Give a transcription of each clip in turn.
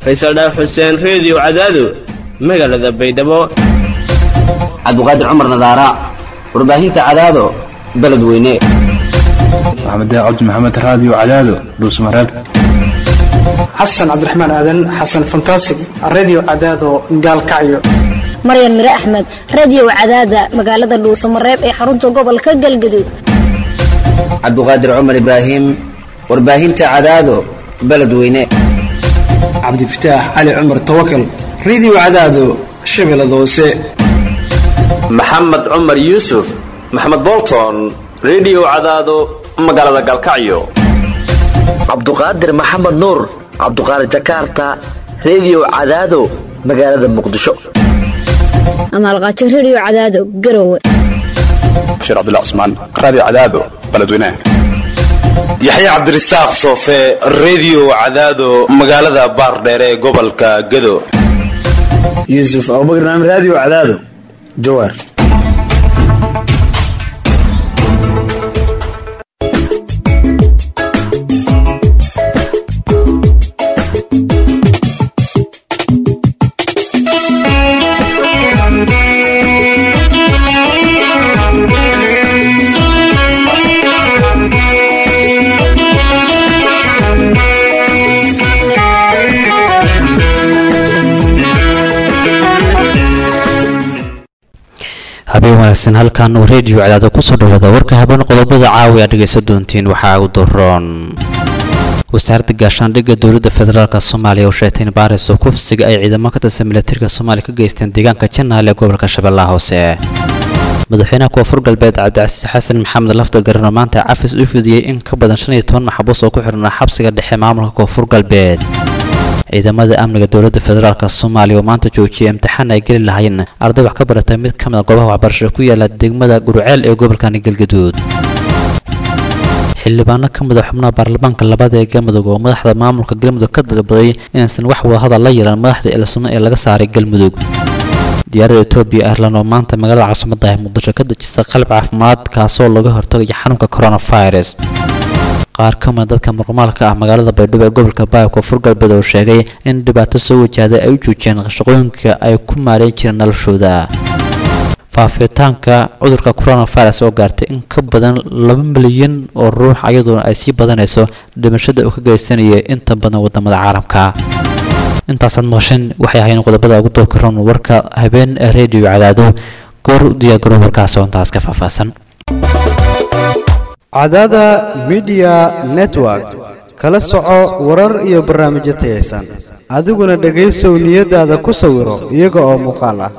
faysal dhaaf xuseen reediyo cadaado magaalada baydhabo cabdiqaadir cumar nadaara warbaahinta cadaado beledweyne maxamed cabdi maxamed raadiyo cadaado dhuusmareeb xasan cabdiraxmaan aadan xasan fantasig redio cadaado gaalkacyo maryan mire axmed radiyow cadaada magaalada dhuusamareeb ee xarunta gobolka galgaduud cabdiqaadir cumar ibraahim warbaahinta cadaado beledweyne cabdifataax cali cumar tawakal redio cadaado shabeellada hoose maxamed cumar yuusuf maxamed bolton redio cadaado magaalada galkacyo cabduqaadir maxamed nuur cabduqaadir jakarta redio cadaado magaalada muqdisho amaalqaajo rediyo cadaado garowe bashiir cabdullah cusmaan raadiyo cadaado beledweynaha yaxya cabdirasaaq soofe redio cadaado magaalada baardheere ee gobolka gado yuusuf abubakar naam raadiyo cadaado jawaar habeen wanaagsan halkan uu reediyo cadaado kusoo dhawaada warka habeen qodobada caawi aad dhegaysan doontiin waxaa ugu daroon wasaaradda gaashaandhigga dowladda federaalk soomaaliya oo sheegtay in baaris oo kufsiga ay ciidamo ka tirsan milatariga soomaaliya ka geysteen deegaanka janaal ee gobolka shabeellaha hoose madaxweynaha koonfur galbeed cabdicasiis xasan maxamed lafda garan oo maanta cafis u fidiyey in ka badan shan iyo toban maxbuus oo ku xidhnaa xabsiga dhexe maamulka koonfur galbeed ciidamada amniga dowladda federaalk soomaaliya oo maanta joojiyay imtixaan ay geli lahayn arday wax ka baratay mid ka mid a goobaha waxbarashada ku yaala degmada guruceel ee gobolkani galgaduud xildhibaano ka mid a xubnaha baarlamaanka labada ee galmudug oo madaxda maamulka galmudug ka dalbaday inaysan wax wadahadal la yeelan madaxda elsunno ee laga saaray galmudug diyaaradda etoobiya airlan oo maanta magaalada caasimada ah muqdisho ka dejisa qalab caafimaad kaasoo laga hortagaya xanuunka coronavirus qaar ka mida dadka murqumaalka ah magaalada baydhabo ee gobolka baaya koonfur galbeed oo sheegay in dhibaato soo wajahday ay u joojiyeen shaqooyinka ay ku maareyn jireen noloshooda faafitaanka cudurka coronavirus oo gaartay in ka badan laba milyan oo ruux ayadoona ay sii badanayso dhimashada uu ka geysanaya inta badan wadamada caalamka intaasaad maqasheen waxay ahayn qodobada ugu dooki roon warka habeen ee reediyo cadaado goor u diyaagaro warkaas oo intaas ka faahfaahsan cadaada midiya network kala soco warar iyo barnaamijyo tayaysan adiguna dhegaysow niyadaada ku sawiro iyaga oo muuqaal ah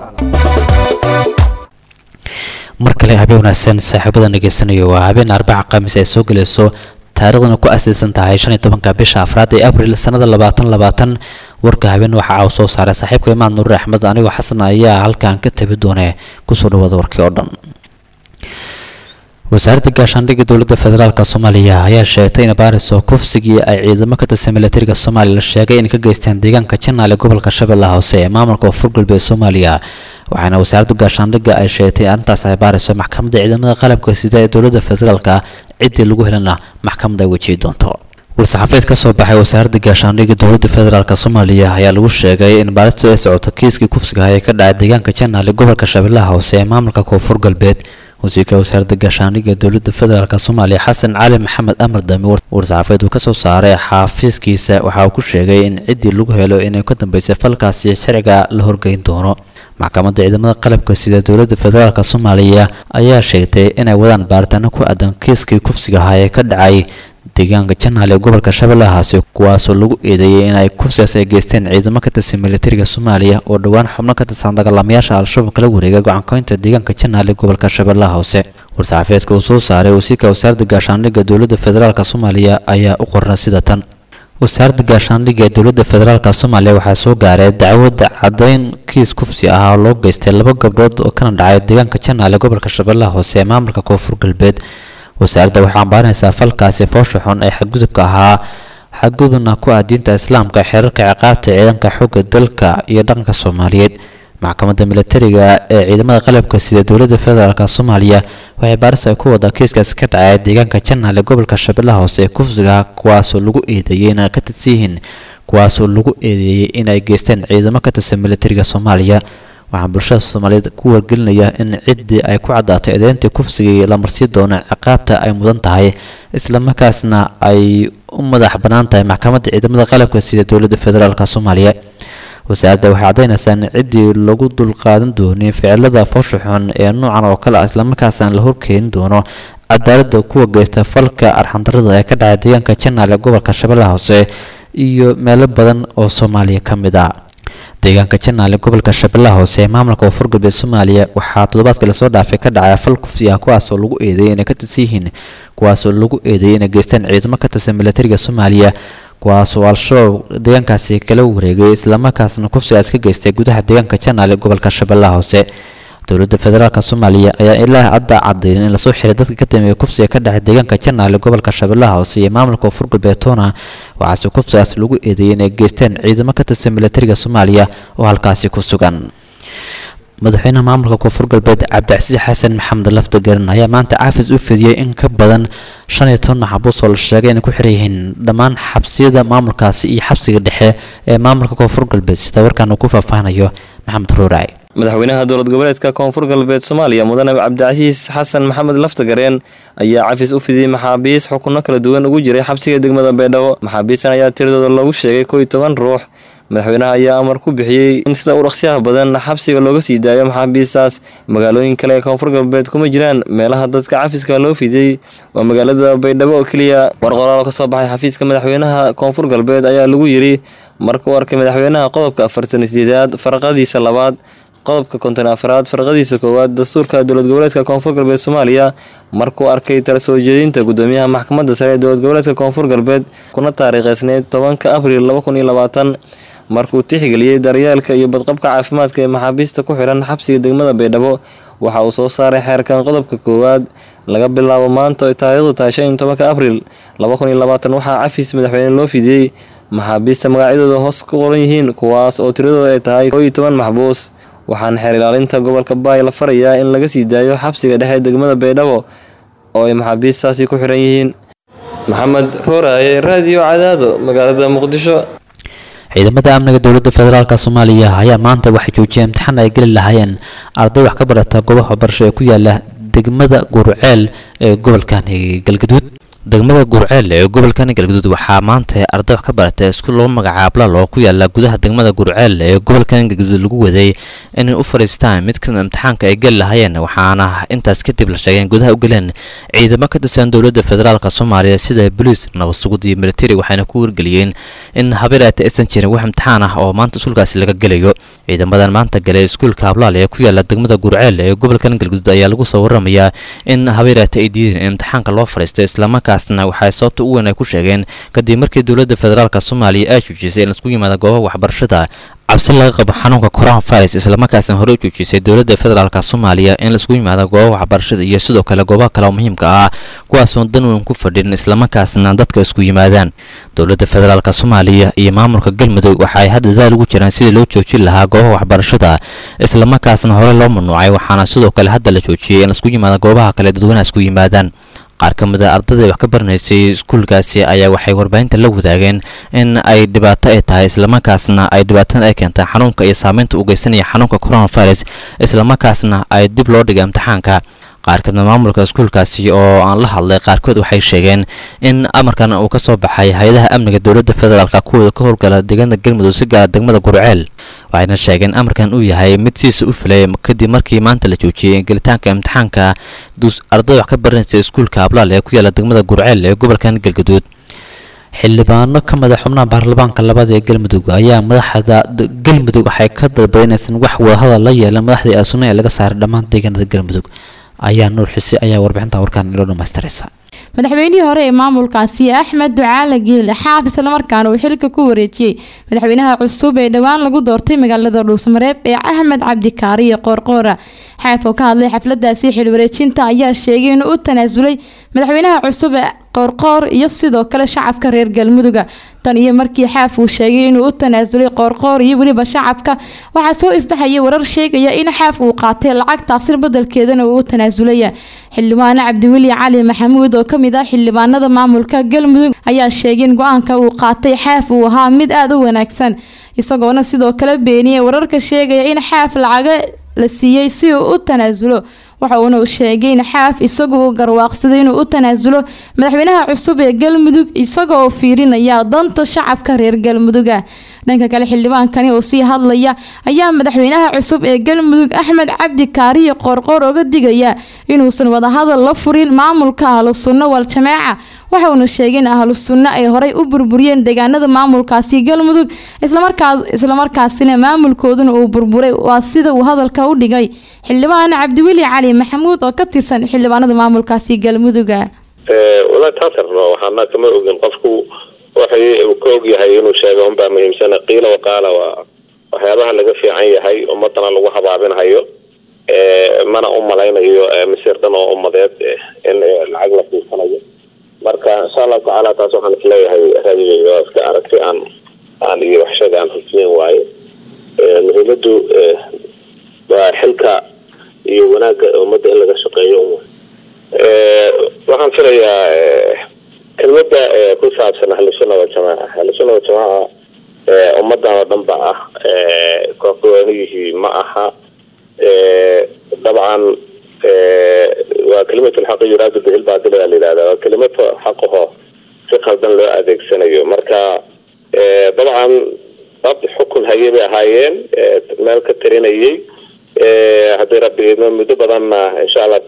mar kale habeen wanaagsan saaxiibadan dhegaysanayo waa habeen arbaca khamiis ay soo gelayso taariikhdana ku asaysan tahay shan iyo tobanka bisha afraad ee abril sanada labaatan labaatan warka habeen waxa aa soo saaray saaxiibka imaan nuur axmed anigoo xasan ayaa halkan ka tabi doone kusoo dhawaada warkii oo dhan wasaaradda gaashaandhigga dowladda federaalk soomaaliya ayaa sheegtay in baaris oo kufsigii ay ciidamo ka tirsan milatariga soomaaliya la sheegay inay ka geysteen deegaanka janaal ee gobolka shabeellaha hoose ee maamulka koonfur galbeed soomaaliya waxaana wasaaradda gaashaandhigga ay sheegtay in arrintaas ay baariso maxkamadda ciidamada qalabka sida ee dowladda federaalka ciddii lagu helana maxkamadda ay wejihi doonto war-saxaafeed ka soo baxay wasaaradda gaashaandhigga dowladda federaalk soomaaliya ayaa lagu sheegay in baaristu ay socoto kiiskii kufsiga ee ka dhacay deegaanka janaal ee gobolka shabeellaha hoose ee maamulka koonfur galbeed wasiirka wasaaradda gaashaandhigga dowladda federaalk soomaaliya xasan cali maxamed amar dami war-saxaafeed uu kasoo saaray xaafiiskiisa waxa uu ku sheegay in ciddii lagu helo inay ka dambeysay falkaasi sharciga la horgeyn doono maxkamadda ciidamada qalabka sida dowladda federaalk soomaaliya ayaa sheegtay inay wadaan baaritaano ku aadan kiiskii kufsiga ahaa ee ka dhacay deegaanka janaal ee gobolka shabeellahaasi kuwaasoo lagu eedeeyay in ay kufsigaas ay geysteen ciidamo ka tirsan militariga soomaaliya oo dhowaan xubno ka tirsan dagaalamayaasha al-shabaab kala wareegay go-aankoynta deegaanka janaal ee gobolka shabeellaha hoose war-saxaafeedka uu soo saaray wasiirka wasaaradda gaashaandhigga dowladda federaalk soomaaliya ayaa u qorna sida tan wasaaradda gaashaandhigga ee dowladda federaalk soomaaliya waxaa soo gaaray dacwadda caddayn kiis kufsi ah oo loo geystay laba gabdhood oo kana dhacay deegaanka janaal ee gobolka shabeellaha hoose ee maamulka koonfur galbeed wasaaradda waxay ambaarinaysaa falkaasi foosha xun ee xadgudubka ahaa xadgudubna ku ah diinta islaamka xeerarka ciqaabta ciidanka xoogga dalka iyo dhaqanka soomaaliyeed maxkamadda militariga ee ciidamada qalabka sida dowladda federaalk soomaaliya waxay baaris ay ku wadaa kiiskaasi ka dhacay deegaanka janaale gobolka shabeellaha hoose ee kufsiga kuwaasoo lagu eedeeyey inay ka tirsan yihiin kuwaasoo lagu eedeeyey inay geysteen ciidamo ka tirsan militariga soomaaliya waxaa bulshada soomaaliyeed ku wargelinaya in ciddii ay ku caddaatay eedeyntii kufsigii la marsii doono ciqaabta ay mudan tahay islamarkaasna ay u madax bannaan tahay maxkamadda ciidamada qalabka sida dowladda federaalk soomaaliya wasaaradda waxay caddaynaysaa in ciddii lagu dulqaadan doonin ficilada foosha xun ee noocan oo kale ah islamarkaasna la horkeeni doono cadaaladda kuwa geysta falka arxandarada ee ka dhacay deegaanka janaale gobolka shabeellaha hoose iyo meelo badan oo soomaaliya ka mid ah deegaanka janaale gobolka shabeellaha hoose ee maamulka koonfur galbeed soomaaliya waxaa toddobaadkii lasoo dhaafay ka dhacay fal kufsi ah kuwaasoo lagu eedeeyay inay ka tirsan yihiin kuwaasoo lagu eedeeyay inay geystaan ciidamo ka tirsan militariga soomaaliya kuwaasoo al-shabaab deegaankaasi kala wareegay islamarkaasna kufsigaas ka geystay gudaha deegaanka janaale gobolka shabeellaha hoose dowladda federaalk soomaaliya ayaa ilaa hadda caddayn in lasoo xiray dadka ka dambeeya kufsiga ka dhacay deegaanka janaale gobolka shabeellaha hoose iyo maamulka koonfur galbeed toona waxaase kufsigaas lagu eedeeyay inay geysteen ciidamo ka tirsan militariga soomaaliya oo halkaasi ku sugan madaxweynaha maamulka koonfur galbeed cabdicasiis xasan maxamed lafta garan ayaa maanta caafis u fidiyey in ka badan shan iyo toban maxbuus oo la sheegay inay ku xiran yihiin dhammaan xabsiyada maamulkaasi iyo xabsiga dhexe ee maamulka koonfur galbeed sida warkaan uu ku faahfaahanayo maxamed ruuraac madaxweynaha dowlad goboleedka koonfur galbeed soomaaliya mudane cabdicasiis xasan maxamed laftagareen ayaa cafis u fidiyey maxaabiis xukunno kala duwan ugu jiray xabsiga degmada beedhabo maxaabiistan ayaa tiradooda lagu sheegay koo iyo toban ruux madaxweynaha ayaa amar ku bixiyey in sida u dhaqsiyaha badan xabsiga looga sii daayo maxaabiistaas magaalooyin kale ee koonfur galbeed kuma jiraan meelaha dadka cafiska loo fidiyey waa magaalada baydhabo oo keliya war qoraal ka soo baxay xafiiska madaxweynaha koonfur galbeed ayaa lagu yiri markuu arkay madaxweynaha qodobka afartan sideedaad farqadiisa labaad qodobka konton afraad farqadiisa koowaad dastuurka dowlad goboleedka koonfur galbeed soomaaliya markuu arkay tala soo jeedinta gudoomiyaha maxkamadda sare ee dowlad goboleedka koonfur galbeed kuna taariikheysneyd tobanka abriil laba kun iyo labaatan markuu tixgeliyey daryeelka iyo badqabka caafimaadka ee maxaabiista ku xiran xabsiga degmada baydhabo waxa uu soo saaray xeerkan qodobka koowaad laga bilaabo maanta oo taariikhdu tahay shan iyo tobanka abriil laba kun iyo labaatan waxaa cafis madaxweyne loo fidiyey maxaabiista magacyadooda hoos ku qoran yihiin kuwaas oo tiradooda ay tahay koo iyo toban maxbuus waxaana xeer ilaalinta gobolka baay la farayaa in laga sii daayo xabsiga dhexe degmada baydhabo oo ay maxaabiistaasi ku xiran yihiin maxamed rooraaye raadiyo cadaado magaalada muqdisho ciidamada amniga dowladda federaalk soomaaliya ayaa maanta waxay joojiyeen imtixaan ay geli lahaayeen arday wax ka barata goobaha waxbarasho ee ku yaala degmada guruceel ee gobolkan galgaduud degmada gurceel ee gobolkan galgaduud waxaa maanta arday wax ka baratay iskuul lagu magacaabo lalo ku yaala gudaha degmada gurceel ee gobolkan galgaduud lagu waday inay u fadhiistaan mid kamid imtixaanka ay geli lahaayeen waxaana intaas kadib la sheegay in gudaha u galeen ciidamo ka tirsan dowladda federaalk soomaaliya sida boliis nabadsugud iyo militari waxayna ku wargeliyeen in habeelaata aysan jirin wax imtixaan ah oo maanta iskuulkaasi laga gelayo ciidamadan maanta galay iskuulka hablaal ee ku yaala degmada gurceel ee gobolkan galgaduud ayaa lagu soo waramayaa in habeelaata ay diideen in imtixaanka loo fadhiisto islamarkaa waxay sababta u weyn ay ku sheegeen kadib markii dowladda federaalk soomaaliya ay joojisay in laisku yimaada goobaha waxbarashada cabsi laga qabo xanuunka coronavirus islamarkaasna hore u joojisay dowladda federaalk soomaaliya in laisku yimaado goobaha waxbarashada iyo sidoo kale goobaha kale oo muhiimka ah kuwaasoon dan weyn ku fadhin islamarkaasna dadka isku yimaadaan dowladda federaalk soomaaliya iyo maamulka galmudug waxaay hadda daal ugu jiraan sidii loo joojin lahaa goobaha waxbarashada islamarkaasna hore loo mamnuucay waxaana sidoo kale hadda la joojiyay in laisku yimaado goobaha kale dadweynaha isku yimaadaan qaar ka mid a ardayda wax ka baranaysay iskuulkaasi ayaa waxay warbaahinta la wadaageen in ay dhibaato ay tahay islamarkaasna ay dhibaatana ay keentay xanuunka iyo saameynta u geysanaya xanuunka coronavirus islamarkaasna ay dib loo dhigay imtixaanka qaar kamid maamulka iskuulkaasi oo aan la hadlay qaarkood waxay sheegeen in amarkan uu ka soo baxay hay-adaha amniga dowladda federaalk kuwooda ka howlgala deegaanada galmudug si gaara degmada gurceel waxayna sheegeen amarkan uu yahay mid siisa u filay kadib markii maanta la joojiyey gelitaanka imtixaanka arday wax ka baranaysa iskuulka hablaal ee ku yaala degmada gurceel ee gobolkan galgaduud xildhibaano ka mid a xubnaha baarlamaanka labaad ee galmudug ayaa madaxda galmudug waxay ka dalbay inaysan wax wadahadal la yeelan madaxdii asunna ee laga saaray dhammaan deegaanada galmudug ayaa nuur xise ayaa warbixinta warkaan inoo dhamaystiraysa madaxweynihii hore ee maamulkaasi axmed ducaale geele xaaf islamarkaana uu xilka ku wareejiyey madaxweynaha cusub ee dhowaan lagu doortay magaalada dhuusmareeb ee axmed cabdikaariyo qoorqoora xaaf oo ka hadlay xafladaasi xil wareejinta ayaa sheegay inuu u tanaasulay madaxweynaha cusub ee qoorqoor iyo sidoo kale shacabka reer galmuduga tan iyo markii xaaf uu sheegay inuu u tanaasulay qoorqoor iyo weliba shacabka waxaa soo ifbaxaya warar sheegaya in xaaf uu qaatay lacagtaasi badelkeedana uu u tanaasulaya xildhibaane cabdiweli cali maxamuud oo kamid ah xildhibaanada maamulka galmudug ayaa sheegay in go-aanka uu qaatay xaaf uu ahaa mid aada u wanaagsan isagoona sidoo kale beeniyay wararka sheegaya in xaaf lacaga la siiyey si uu u tanaasulo waxa uuna sheegay in xaaf isagu uu garwaaqsaday inuu u tanaasulo madaxweynaha cusub ee galmudug isagoo fiirinaya danta shacabka reer galmuduga dhanka kale xildhibaankani oo sii hadlaya ayaa madaxweynaha cusub ee galmudug axmed cabdi kaariyo qoorqoor oga digaya inuusan wadahadal la furin maamulka ahlu sunno wal jamaaca waxa uuna sheegay in ahlu sunno ay horey u burburiyeen deegaanada maamulkaasi galmudug islamarkaas islamarkaasina maamulkooduna uu burburay waa sida uu hadalka u dhigay xildhibaan cabdiweli cali maxamuud oo ka tirsan xildhibaanada maamulkaasi galmuduga walahi taasarno waxaana kama ogin qofku waxay uu ka og yahay inuu sheego unbaa muhiimsana qiila waqaala waa waxyaabaha laga fiican yahay ummadana lagu habaabinhayo mana u malaynayo masiir dhan oo ummadeed in lacag la fiirsanayo marka insha allahu tacaala taas waxaan isleeyahay raadiga waa iska aragti aan aan iyo waxshaga aan hufiyeen waaye muhiimadu waa xilka iyo wanaagga ummadda in laga shaqeeyo waxaan filayaa kelmada ku saabsan ahlusuna waljamaaca ahlusuna waljamaaca ummadan oo dhan ba ah kooxgooniyihii ma aha dabcan waa kelimatu lxaqi yuraadu bihi lbaatila la yidhahda waa kelimatu xaqaho si qaldan loo adeegsanayo marka dabcan dad xukun hayay bay ahaayeen meel ka tarinayay haddii rabbi idmo muddo badanna insha allah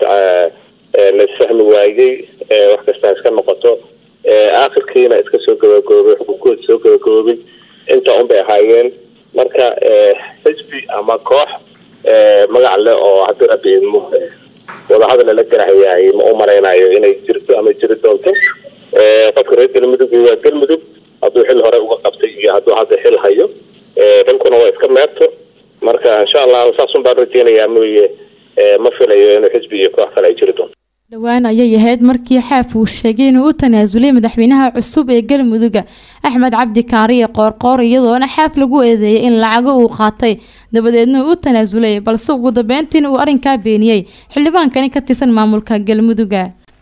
la isfahmi waayey wax kastaa iska noqoto aakhirkiina iska soo gabagoobay xukunkood soo gabagoobay inta un bay ahaayeen marka xisbi ama koox magac leh oo haddii rabbi idmo wadahadal lala garahayaay ma u malaynayo inay jirto ama jiri doonto qofka reer galmudug waa galmudug hadduu xil hore uga qabtay iyo hadduu hadda xil hayo dalkuna waa iska meerto marka insha allah saasun baan rajeynayaa mooye ma filayo inuu xisbi iyo koox kale ay jiri doonto dhowaan ayay ahayd markii xaaf uu sheegay inuu u tanaasulay madaxweynaha cusub ee galmuduga axmed cabdi kaariye qoorqoor iyadoona xaaf lagu eedeeyay in lacago uu qaatay dabadeedna uu u tanaasulay balse ugu dambeyntiina uu arrinkaa beeniyey xildhibaankani ka tirsan maamulka galmuduga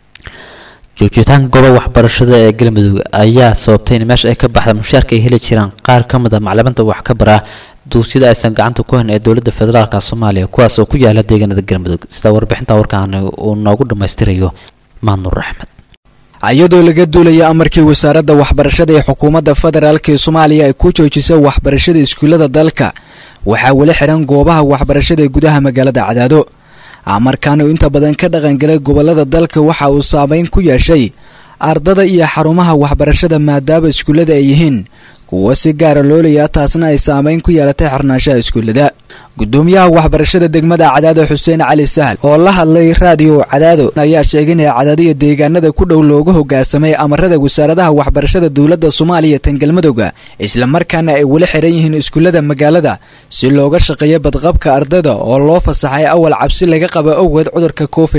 joogitaanka gooba waxbarashada ee galmudug ayaa sababtay in meesha ay ka baxda mushaarka ay heli jiraan qaar ka mid a macliminta wax ka bara duusyada aysan gacanta ku hayn ee dowladda federaalka soomaaliya kuwaas oo ku yaala deegaanada galmudug sida warbixinta warkaan uu noogu dhammaystirayo maanuur axmed iyadoo laga duulaya amarkii wasaaradda waxbarashada ee xukuumadda federaalk ee soomaaliya ay ku joojisay waxbarashada iskuullada dalka waxaa weli xiran goobaha waxbarashada ee gudaha magaalada cadaado amarkan uu inta badan ka dhaqangalay gobolada dalka waxa uu saameyn ku yeeshay ardada iyo xarumaha waxbarashada maadaama iskuullada ay yihiin kuwa si gaara loolaya taasna ay saameyn ku yeelatay xirnaanshaha iskuullada gudoomiyaha waxbarashada degmada cadaado xuseen cali sahal oo la hadlay raadiyo cadaado ayaa sheegay in cadaado iyo deegaanada ku dhow looga hogaasamay amarada wasaaradaha waxbarashada dowladda soomaaliya tan galmudugga islamarkaana ay weli xiran yihiin iskuullada magaalada si looga shaqeeyo badqabka ardada oo loo fasaxay awal cabsi laga qaba awgeed cudurka covid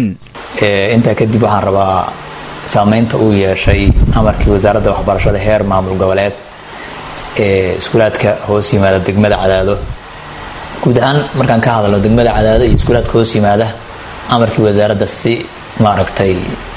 intaa kadib waxaan rabaa saameynta uu yeeshay amarkii wasaaradda waxbarashada heer maamul goboleed ee iskuulaadka hoos yimaada degmada cadaado guud ahaan markaan ka hadalno degmada cadaado iyo iskuulaadka hoos yimaada amarkii wasaaradda si maaragtay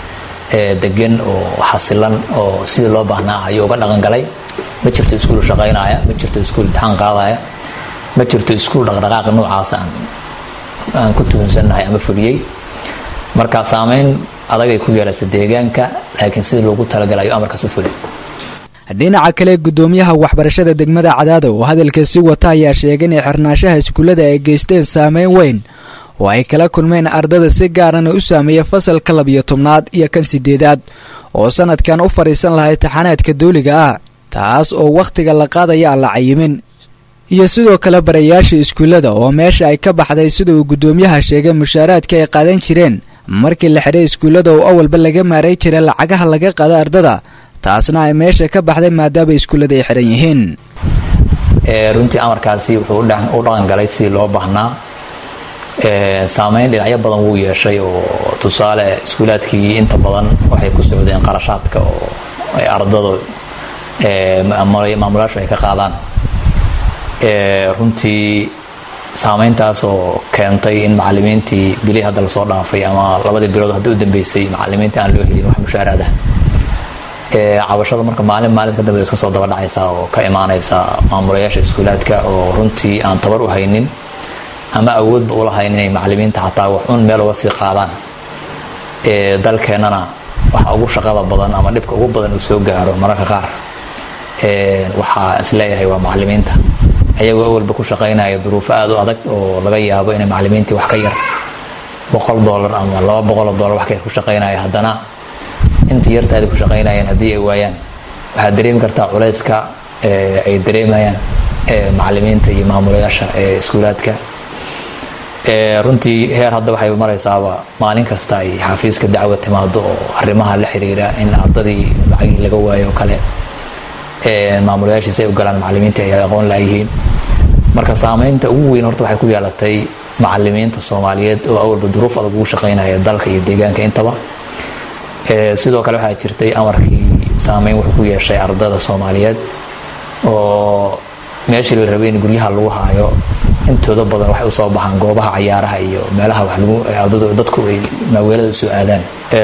degan oo xasilan oo sidii loo baahnaa ayuu uga dhaqan galay ma jirto iskuul shaqaynaya ma jirto iskuul imtixaan qaadaya ma jirto iskuul dhaqdhaqaaq noocaas aan aan ku tuhunsannahay ama fuliyey marka saameyn adagay ku yeelata deegaanka laakiin sidii loogu talagalayo amarkaas u fulay dhinaca kale gudoomiyaha waxbarashada degmada cadaado oo hadalka si wata ayaa sheegay inay xirnaanshaha iskuullada ay geysteen saameyn weyn oo ay kala kulmeen ardada si gaarana u saameeya fasalka labiyo tobnaad iyo kan sideedaad oo sanadkan u fadhiisan lahay taxanaadka dawliga ah taas oo wakhtiga la qaadaya aan la cayimin iyo sidoo kale barayaasha iskuullada oo meesha ay ka baxday sida uu gudoomiyaha sheegay mushaaraadka ay qaadan jireen markii la xidhay iskuullada oo awalba laga maaray jiray lacagaha laga qaado ardada taasna ay meesha ka baxday maadaama iskuullada ay xiran yihiin runtii amarkaasi wuxuu u dhaqan galay sidii loo baahnaa saameyn dhinacyo badan wuu yeeshay oo tusaale iskuulaadkii inta badan waxay ku socdeen qarashaadka oo ay ardada maamulayaashu ay ka qaadaan runtii saameyntaas oo keentay in macalimiintii bilii hadda lasoo dhaafay ama labadii bilood hadda u dambeysay macalimiintii aan loo helin wax mushaaraada cabashada marka maalin maalinta kadambe iska soo daba dhacaysa oo ka imaanaysa maamulayaasha iskuulaadka oo runtii aan tabar u haynin ama awoodba ulahayn inay macalimiinta xataa wax un meel uga sii qaadaan dalkeennana waxa ugu shaqada badan ama dhibka ugu badan uu soo gaaro mararka qaar waxaa isleeyahay waa macalimiinta ayagoo awalba ku shaqaynaya duruufo aada u adag oo laga yaabo inay macalimiintii wax ka yar boqol dollar ama laba boqoloo dollar wax ka yar ku shaqaynaya haddana intii yartaadi ku shaqaynayeen haddii ay waayaan waxaad dareemi kartaa culayska ay dareemayaan macalimiinta iyo maamulayaasha ee iskuulaadka runtii heer hadda waxay maraysaaba maalin kasta ay xafiiska dacwa timaado oo arrimaha la xiriira in ardadii lacagii laga waayo oo kale maamulayaashiisa ay u galaan macalimiinta ay aqoon laayihiin marka saameynta ugu weyn horta waxay ku yeelatay macalimiinta soomaaliyeed oo awalba duruuf adag ugu shaqaynaya dalka iyo deegaanka intaba sidoo kale waxaa jirtay amarkii saameyn wuxuu ku yeeshay ardada soomaaliyeed oo meeshii la rabay in guryaha lagu haayo intooda badan waxay usoo baxaan goobaha cayaaraha iyo meelaha wax lagu ardadu dadku ay maaweelada usoo aadaan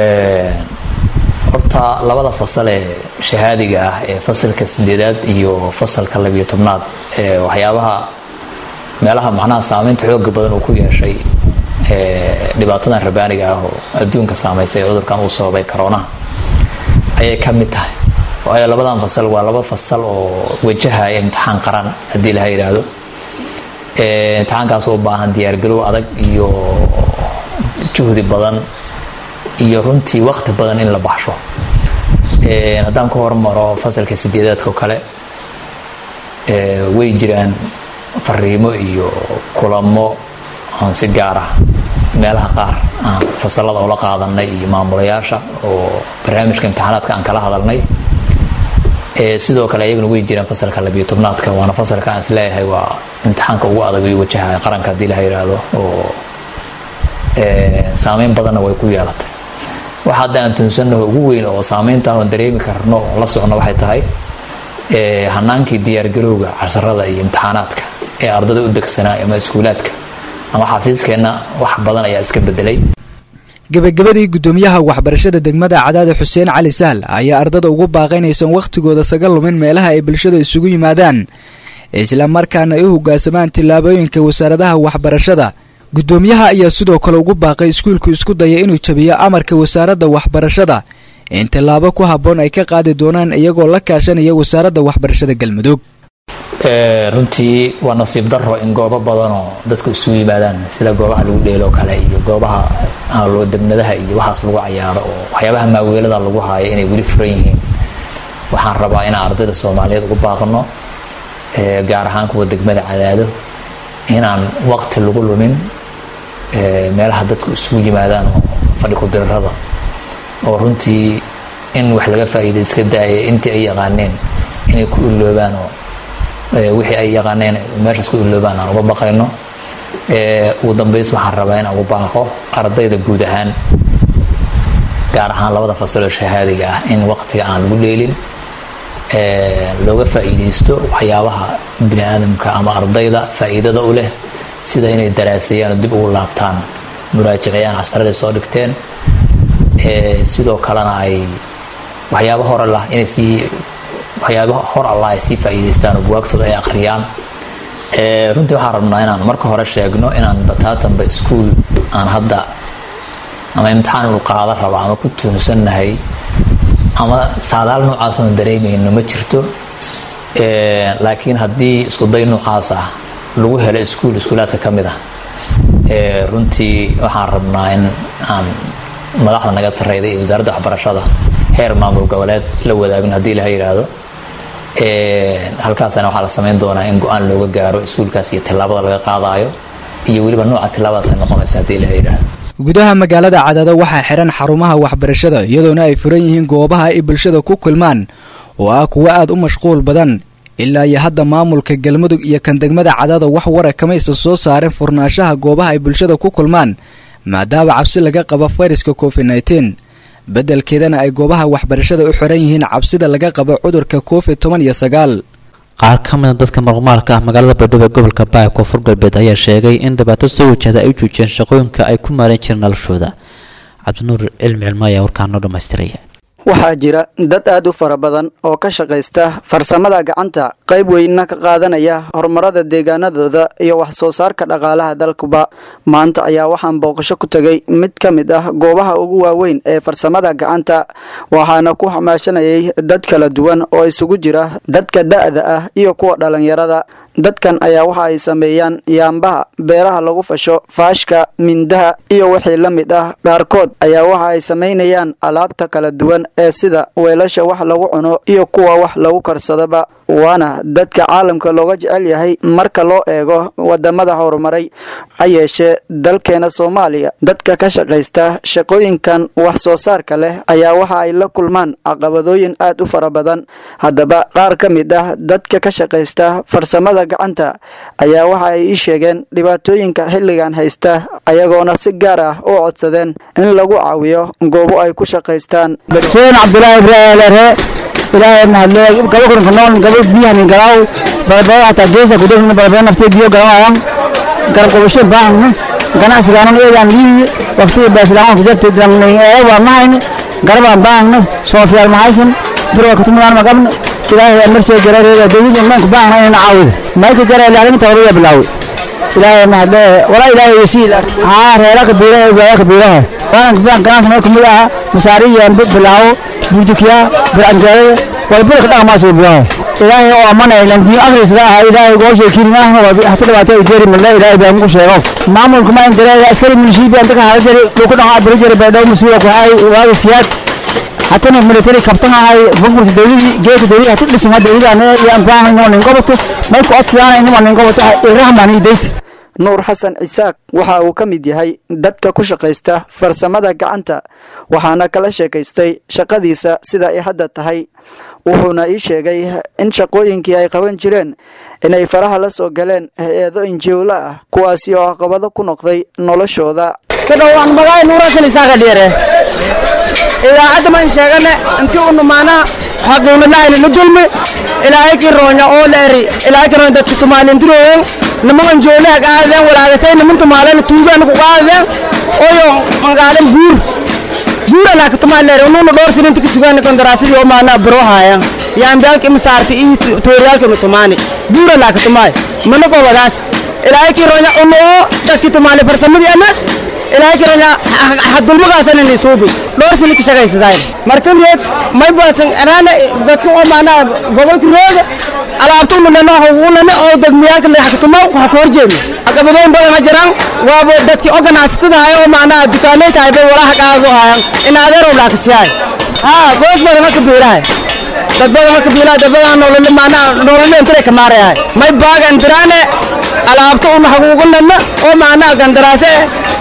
horta labada fasal ee shahaadiga ah ee fasalka sideedaad iyo fasalka labiyo tobnaad ee waxyaabaha meelaha macnaha saameynta xooga badan uu ku yeeshay dhibaatadan rabaaniga ah oo adduunka saameysay cudurkan uu sababay coroonaha ayay ka mid tahay waayo labadan fasal waa laba fasal oo wajahaya imtixaan qaran haddii laha yidhaahdo imtixaankaas u baahan diyaargarow adag iyo juhdi badan iyo runtii waqti badan in la baxsho haddaan ka hormaro fasalka sideedaadka oo kale way jiraan fariimo iyo kulamo aan si gaar ah meelaha qaar aan fasalada oola qaadanay iyo maamulayaasha oo barnaamijka imtixaanaadka aan kala hadalnay sidoo kale ayaguna way jiraan fasalka labiyo tobnaadka waana fasalka aan isleeyahay waa imtixaanka ugu adag iyo wajaha qaranka haddii laha yidhaahdo oo saameyn badanna way ku yeelatay waxa hadda aan tuunsanaho ugu weyn oo saameyntaan oon dareemi karno oo la socno waxay tahay hanaankii diyaargarowga casharada iyo imtixaanaadka ee ardada u degsanaa ama iskuulaadka ama xafiiskeenna wax badan ayaa iska bedelay gebagabadii guddoomiyaha waxbarashada degmada cadaada xuseen cali sahl ayaa ardada ugu baaqaynaysan wakhtigooda saga lumin meelaha ay bulshada isugu yimaadaan isla markaana ay u hogaansamaan tillaabooyinka wasaaradaha waxbarashada guddoomiyaha ayaa sidoo kale ugu baaqay iskuulku isku daya inuu jabiyo amarka wasaaradda waxbarashada in tallaabo ku habboon ay ka qaadi doonaan iyagoo la kaashanaya wasaaradda waxbarashada galmudug runtii waa nasiib daro in goobo badanoo dadku isugu yimaadaan sida goobaha lagu dheelo kale iyo goobaha debnadaha iyo waxaas lagu cayaaro oo waxyaabaha maaweelada lagu haayo inay weli furan yihiin waxaan rabaa inaan ardayda soomaaliyeed ugu baaqno gaar ahaan kuwa degmada cadaado inaan waqti lagu lumin meelaha dadku isugu yimaadaan oo fadhi ku-dirarada oo runtii in wax laga faa'iiday iska daaya intii ay yaqaaneen inay ku iloobaan oo wixii ay yaqaaneen meeshaas ku iloobaan aan uga baqayno ugu dambeys waxaan rabaa in aan ugu baaqo ardayda guud ahaan gaar ahaan labada fasaloo shahaadiga ah in waqtiga aan lagu dheelin looga faa'iidaysto waxyaabaha bini aadamka ama ardayda faa'iidada u leh sida inay daraaseeyaan oo dib ugu laabtaan muraajiciyaan casraday soo dhigteen sidoo kalena ay waxyaaba hor allah inay sii waxyaaba hor allah ay sii faa'iidaystaan oo buwaagtooda ay akhriyaan runtii waxaan rabnaa inaan marka hore sheegno inaan bataatanba iskuul aan hadda ama imtixaan inu qaada rabo ama ku tuunsannahay ama saadaal noocaas oon dareemayno ma jirto laakiin haddii iskuday noocaas ah lagu helo iskuul iskuulaadka ka mid ah runtii waxaan rabnaa in aan madaxda naga sarreyda iyo wasaaradda waxbarashada heer maamul goboleed la wadaagno haddii laha yidhaahdo halkaasana waxaa la samayn doonaa in go-aan looga gaaro iskuulkaas iyo tillaabada laga qaadayo iyo weliba nooca tillaabadaas ay noqonayso haddii laha yidhaahdo gudaha magaalada cadaado waxaa xihan xarumaha waxbarashada iyadoona ay furan yihiin goobaha ay bulshada ku kulmaan oo ah kuwo aad u mashquul badan ilaa iyo hadda maamulka galmudug iyo kan degmada cadaado wax wara kamaysan soo saarin furnaanshaha goobaha ay bulshada ku kulmaan maadaama cabsi laga qabo fayraska covid nteen beddelkeedana ay goobaha waxbarashada u xiran yihiin cabsida laga qabo cudurka covid toban iyo sagaal qaar ka mida dadka marqumaalka ah magaalada baydhabo ee gobolka baay koonfur galbeed ayaa sheegay in dhibaato soo wajahda ay u joojiyeen shaqooyinka ay ku maaran jireen noloshooda cabdinuur cilmi cilmo ayaa warkaan noo dhammaystiraya waxaa jira dad aad u fara badan oo ka shaqaysta farsamada gacanta qayb weynna ka qaadanaya horumarada deegaanadooda iyo wax soo saarka dhaqaalaha dalkuba maanta ayaa waxaan booqasho ku tegay mid ka mid ah goobaha ugu waaweyn ee farsamada gacanta waxaana ku xamaashanayay dad kala duwan oo isugu jira dadka da'da ah iyo kuwa dhallinyarada dadkan ayaa waxa ay sameeyaan yaambaha beeraha lagu fasho faashka mindaha iyo wixii la mid ah qaarkood ayaa waxa ay samaynayaan alaabta kala duwan ee sida weelasha wax lagu cuno iyo kuwa wax lagu karsadaba waana dadka caalamka looga jecel yahay marka loo eego wadamada horumaray ha yeeshee dalkeena soomaaliya dadka ka shaqaysta shaqooyinkan wax soo saarka leh ayaa waxa ay la kulmaan caqabadooyin aad u fara badan haddaba qaar ka mid ah dadka ka shaqaysta farsamada gacanta ayaa waxa ay ii sheegeen dhibaatooyinka xilligan haysta ayagoona si gaar ah u codsadeen in lagu caawiyo goobo ay ku shaqaystaan xuseen cabdulaahi ibraahimre ilaahay mahadle gabo kurinka nool gabo biyahan galaaw balbala hataa geesa kudhegna balbala naftee biyo galaayan garab qabasho baahna ganacsigaanan eegaan liiyi waqtiga baasilaaan ku jirtay waa mahayna garabaan baahna soofiyaal mahaysan birwa kutumadaan magabna ilaahay marshee jarareeda dawladda maanku baahna inayna caawida mayka jara ilaalinta horaya bilaaway ilaahay mahadle walaa ilaahay yasiil haa reera kabiiraha ogaaya kabiiraha waanan kubaan ganacsi meel kumid aha masaariyan bilaawo burdukiya biranjeerada walbada ka dhaqmaas bilawo ilaahay oo amanay landiin akhrisda ah ilaahay gooshay kirimahna waa hata dhibaato ay jeeri malla ilaahay baa muku sheego maamulku ma indareeya askari milishiibi anta ka hala jari dhulku dhaqa abiri jari baydhaw masuula ku hay waaga siyaad hatana military kabtan ahay bangurta dawladii geedka dawladii hata dhisma dawladana iyo anbaahan inoo nin goboto mayku codsadaan inuma nin goboto irahmaan idayta nuur xasan cisaaq waxa uu ka mid yahay dadka ku shaqaysta farsamada gacanta waxaana kala sheekaystay shaqadiisa sida ay hadda tahay wuxuuna ii sheegay in shaqooyinkii ay qaban jireen inay faraha la soo galeen hay-ado injiwla ah kuwaasi oo caqabado ku noqday noloshooda idaacadda maan sheegane intii unu maanaa xaqiimadahayna la dulmi ilaahay kii roonya oo leeri ilaahay kii roonya dadka tumaalintirooyen nimankan joolaha qaadadeen walaagasay niman tumaalena tuugaana ku qaadadeen oyo mangaalen buur buura laaka tumaan leeri unuuna dhowr sininta ka sugaani kondaraasidii oo maanaa biro haayan yaambiyaalka imisaarti iyo tooriyaalka inu tumaani buura laaka tumaay mana gobadaas ilaahay kii roonya unu oo dadkii tumaali farsamadii ana ilaahay kiranya hadulmagaasan inay suubi dhowr sini ka shaqaysadaan markan reed may baasan anaana dadka oo maanaa gobolka rooga alaabta unulena unana oo degmiyaalka leexkatuma waxa ku horjeedna caqabadooyin badan ha jiraan waaba dadkii oo ganacsatada hay oo maanaa dukaanay tahay bay walaha qaado hayan in adeerow laakasiyahay haa goos badan ha kabiilahay dad badan ha kabiilahay dad badan nolol maanaa nolol intay ka maarayahay may baagan diraane alaabta una haguugunana oo maanaa gandaraase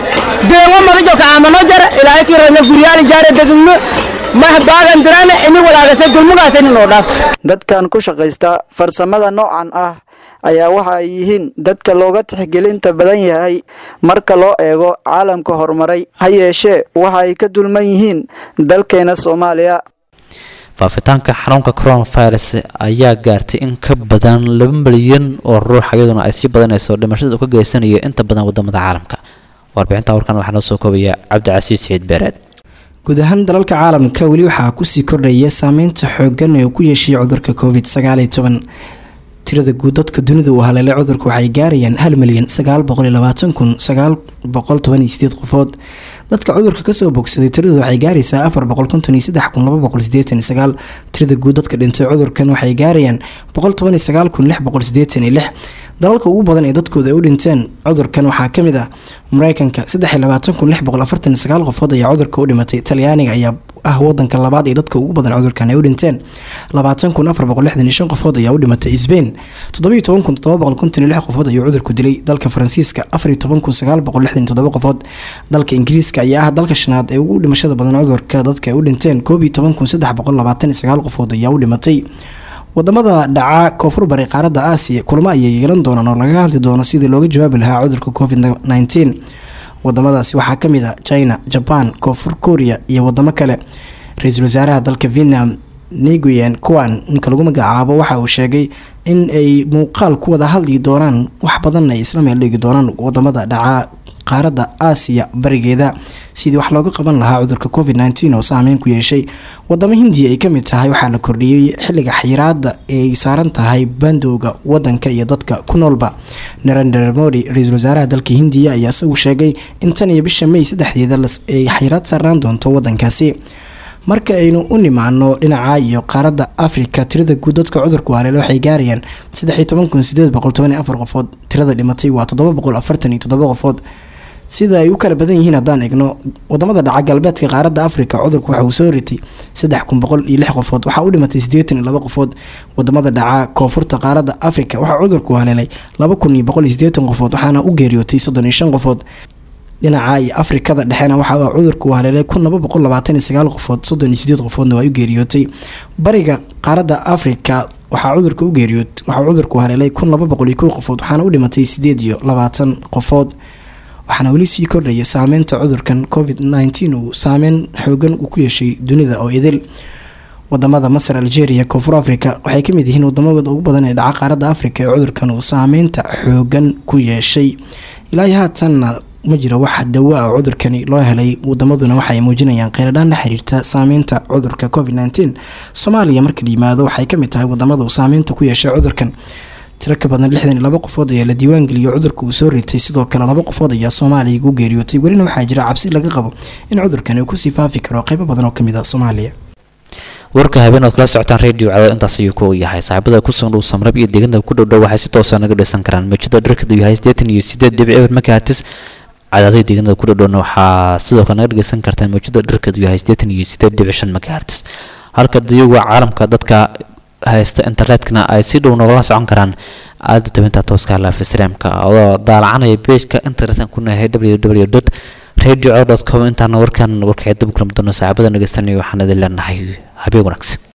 deewo madajo kaamano jara ilaahay kii rana guryaal jaare degno mah baagan dirane ini walaagase dulmugaas ini noo dhaaf dadkan ku shaqaysta farsamada noocan ah ayaa waxa ay yihiin dadka looga tixgelinta badan yahay marka loo eego caalamka horumaray ha yeeshee waxa ay ka dulman yihiin dalkeena soomaaliya faafitaanka xanuunka coronavirus ayaa gaartay in ka badan laba milyan oo ruux iyaduna ay sii badanayso dhimashada uu ka geysanayo inta badan wadamada caalamka warbixinta warkan waxaa noo soo koobaya cabdicasiis saciid beereed guud ahaan dalalka caalamka weli waxaa kusii kordhaya saameynta xoogan ee uu ku yeeshay cudurka covid sagaal iyo toban tirada guud dadka dunida uu haleelay cudurka waxay gaarayaan hal milyan sagaal boqol iyo labaatan kun sagaal boqol toban iyo sideed qofood dadka cudurka kasoo bogsaday tiradooda waxay gaaraysaa afar boqol konton iyo saddex kun laba boqol sideetan iyo sagaal tirada guud dadka dhintay cudurkan waxay gaarayaan boqol toban iyo sagaal kun lix boqol sideetan iyo lix dalalka ugu badan ee dadkooda ay u dhinteen cudurkan waxaa kamid ah mareykanka saddex iyo labaatan kun lix boqol afartan iyo sagaal qofood ayaa cudurka u dhimatay talyaaniga ayaa ah wadanka labaad ee dadka ugu badan cudurkan ay u dhinteen labaatan kun afar boqol lixdan iyo shan qofood ayaa u dhimatay sbain toddobiyo toban kun todoba boqol konton iyo lix qofood ayuu cudurku dilay dalka faransiiska afar iyo toban kun sagaal boqol lixdan iyo toddoba qofood dalka ingiriiska ayaa ah dalka shanaad ee ugu dhimashada badan cudurka dadka ay u dhinteen koob iyo toban kun saddex boqol labaatan iyo sagaal qofood ayaa u dhimatay wadamada dhaca koonfur bari qaaradda aasiya kulamo ayay yeelan doonaan oo lagaga hadli doono sidii looga jawaabi lahaa cudurka covid nneteen wadamadaasi waxaa kamid a china jaban koonfur korea iyo wadamo kale ra-iisul wasaaraha dalka vietnam nguyen kuan ninka lagu magacaabo waxa uu sheegay in ay muuqaal ku wada hadli doonaan wax badan ay isla meel dhigi doonaan wadamada dhaca qaaradda aasiya barigeeda sidii wax looga qaban lahaa cudurka covid nneteen oo saameyn ku yeeshay wadamo hindiya ay kamid tahay waxaa la kordhiyey xilliga xayiraada ee ay saaran tahay bandowga wadanka iyo dadka ku noolba narendra modi ra-iisul wasaaraha dalka hindiya ayaa isagu sheegay in tan iyo bisha may saddexdeeda ay xayiraad saaraan doonto wadankaasi marka aynu u nimaano dhinaca iyo qaaradda africa tirada guud dadka cudurku haleele waxay gaarayaan qofood tirada dhimatay waa qofood sida ay u kala badan yihiin haddaan egno wadamada dhaca galbeedka qaaradda africa cudurku waxa uu soo ritay qofood waxaa u dhimatay qofood wadamada dhaca koonfurta qaaradda africa waxaa cudurku haleelay qofood waxaana u geeriyootay qofood dhinaca iyo afrikada dhexena waxaa cudurku haleelay qofood qofoodna waa u geeriyootay bariga qaaradda africa waxaa cudurka u geeriyood waxaa cudurku haleelay qofood waxaana u dhimatay qofood waxaana weli sii kordhaya saameynta cudurkan covid uu saameyn xoogan uu ku yeeshay dunida oo idil wadamada masar algeria koonfur africa waxay kamid yihiin wadamada ugu badan ee dhaca qaaradda africa ee cudurkan uu saameynta xoogan ku yeeshay ilaahi haatanna ma jiro wax dawo ah cudurkani loo helay wadamaduna waxaay muujinayaan kheyradhaan la xiriirta saameynta cudurka covid nteen soomaaliya marka la yimaado waxay kamid tahay wadamada uu saameynta ku yeeshay cudurkan tiro ka badan lixdan iyo laba qofood ayaa la diiwaangeliyo cudurka uu soo ritay sidoo kale laba qofood ayaa soomaaliya ugu geeriyootay welina waxaa jira cabsi laga qabo in cudurkani uu kusii faafi karo qeybo badan oo kamid a soomaaliya warka habeen ood kala socotaan radio cadaad intaas ayuu ku yahay saaxiibada ku sugan dhow samrab iyo deegaanada ku dhowdhow waxay si toosa naga dhaysan karaan mawjada dharkadu yahay siddeetan iyo sideed dhibic eber makahatis cadaadada deegaanada ku dhowdhowna waxaa sidoo kale naga dhageysan kartaan mawjada dharkadu yahay siddeetan iyo sideed dhibic shan makahertis halka diyuga caalamka dadka haysta internetkana ay si dhow nogala socon karaan aada tabinta tooska live streamka oo daalacanaya pageka internetka ku nahay www dot radio com intaana warkan warkay dib kulam doono saaxiibada dhegeystanaya waxaan idin leenahay habeen wanaagsan